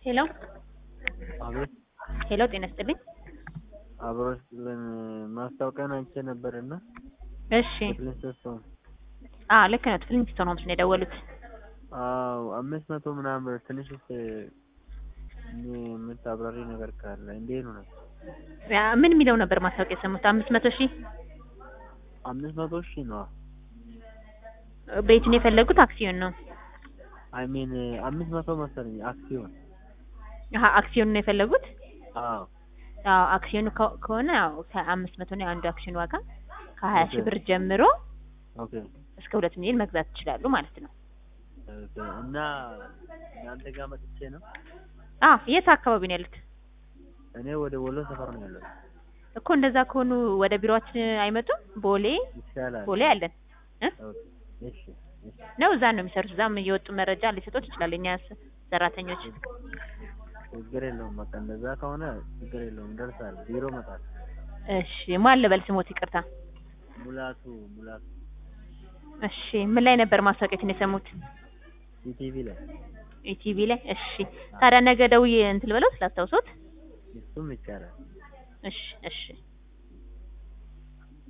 ሄሎ አቤት ሄሎ፣ ጤና ይስጥልኝ። አብሮ ስጥልን ማስታወቂያን አይቼ ነበር እና እሺ፣ ፍሊንስቶን አ ልክ ነው። ፍሊንስቶን ሆምስ ነው የደወሉት። አዎ አምስት መቶ ምናምን ብር ትንሽ ስ የምታብራሪ ነገር ካለ እንዴት ነው? ያ ምን የሚለው ነበር ማስታወቂያ የሰሙት? አምስት መቶ ሺህ አምስት መቶ ሺህ ነው። ቤቱን የፈለጉት አክሲዮን ነው። አይ ሚን አምስት መቶ መሰለኝ አክሲዮን። አሀ አክሲዮን ነው የፈለጉት? አዎ አዎ አክሲዮኑ ከ- ከሆነ ያው ከአምስት መቶ ነው የአንዱ አክሲዮን ዋጋ ከሀያ ሺህ ኦኬ። ብር ጀምሮ ኦኬ እስከ ሁለት ሚሊዮን መግዛት ይችላሉ ማለት ነው። ኦኬ። እና እናንተ ጋር መጥቼ ነው አ የት አካባቢ ነው ያሉት? እኔ ወደ ወሎ ሰፈር ነው ያለው። እኮ እንደዛ ከሆኑ ወደ ቢሮአችን አይመጡም? ቦሌ ይቻላል። ቦሌ አለን እ ኦኬ። እሺ እሺ ነው እዛ ነው የሚሰሩት። እዛም እየወጡ መረጃ ሊሰጡት ይችላሉ የኛ ስ- ሰራተኞች። ችግር የለውም። በቃ እንደዛ ከሆነ ችግር የለውም። ደርሳል። ቢሮ መጣል። እሺ ማን ልበል ስሞት? ይቅርታ። ሙላቱ ሙላቱ እሺ ምን ላይ ነበር ማስታወቂያችን የሰሙት? ኢቲቪ ላይ ኢቲቪ ላይ። እሺ ታዲያ ነገ ደውዬ እንትን ልበለው ስላስታውሶት። እሱም ይቻላል። እሺ እሺ